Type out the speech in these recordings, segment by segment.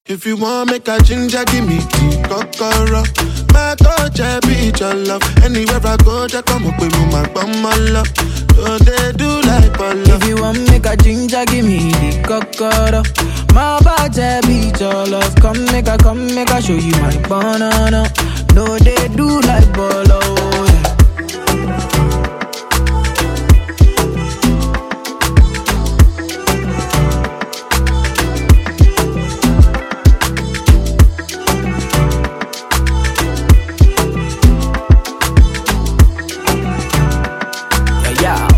If you want make a ginger, give me the kokoro. My touch, I be your love. Anywhere I go, just come up with me, my bum, my love. So they do like Polo. If you want make a ginger, give me the cocoa. My body beat your love. Come make a, come make a show you my banana. No, they do like bolo. Yeah. Yeah, yeah.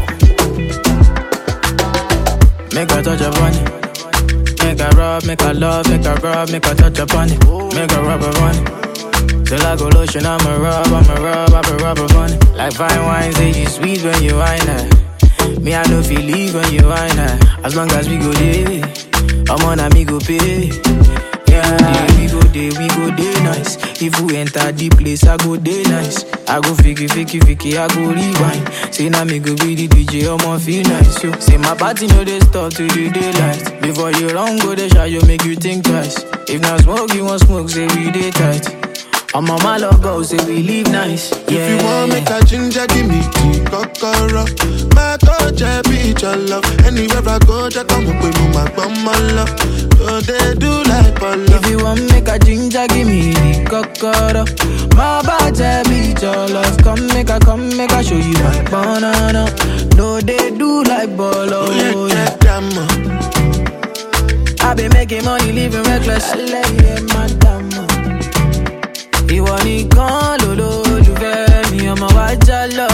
Make a touch upon it. Make a rub, make a love, make a rub, make a touch upon it. Make a rub upon it. Till I go lotion, I'ma rub, I'ma rub, I'ma rub upon it. Like fine wine, say you sweet when you wine her. Me, I don't feel leave when you wine her. As long as we go there, I'm on a me go pay. Yeah, we go there, we go there nice. If we enter the place, I go there nice. I go fiki, fiki, fiki, I go rewind. Say now me go be the DJ, I'ma feel nice. Yo. Say my party no they stop to the daylight. Before you run, go the shot, you make you think twice. If not smoke, you want smoke, say we day tight. I'm on my logo, say we live nice. Yeah. If you want make a ginger, give me the kokoro. My touch, I be your love. Anywhere I go, just come up with me, my bum, my love. So they do like Polo. If you want make a ginger, give me the cocoa. My body beat your love. Come make a, come make a show you my banana. No, they do like bolo. Oh, yeah, Yeah. yeah, damn, uh. I been making money, living reckless. Ẹlẹ́yẹ madam. Ìwọ nìkan lolólùfẹ́ mi, ọmọ wa já lọ.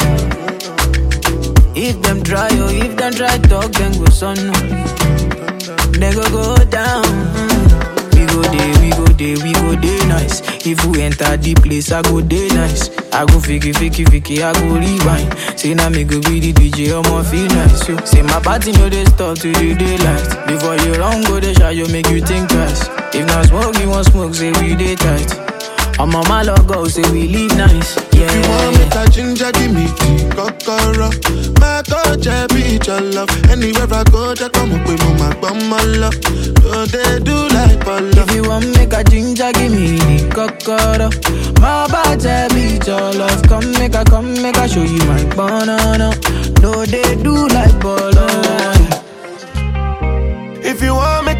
If them try, oh, if them try talk, then go sọnù. They go go down. We go there, we go there, we go there nice. If we enter the place, I go there nice. I go fiki, fiki, fiki, I go rewind. Say now me go be the DJ, I'ma feel nice. Yo. Say my party no they stop to the daylight. Before you run, go the shot, you make you think twice. If not smoke, you want smoke, say we day tight. I'm on my logo, say we live nice. Yeah. If you want make a ginger, give me the kokoro. My touch, I be your love. Anywhere I go, just come up with me, my bum, my love. So they do like Polo. If you want make a ginger, give me the cocoa. My body beat your love. Come make a, come make a show you my banana. No, they do like bolo. If you want make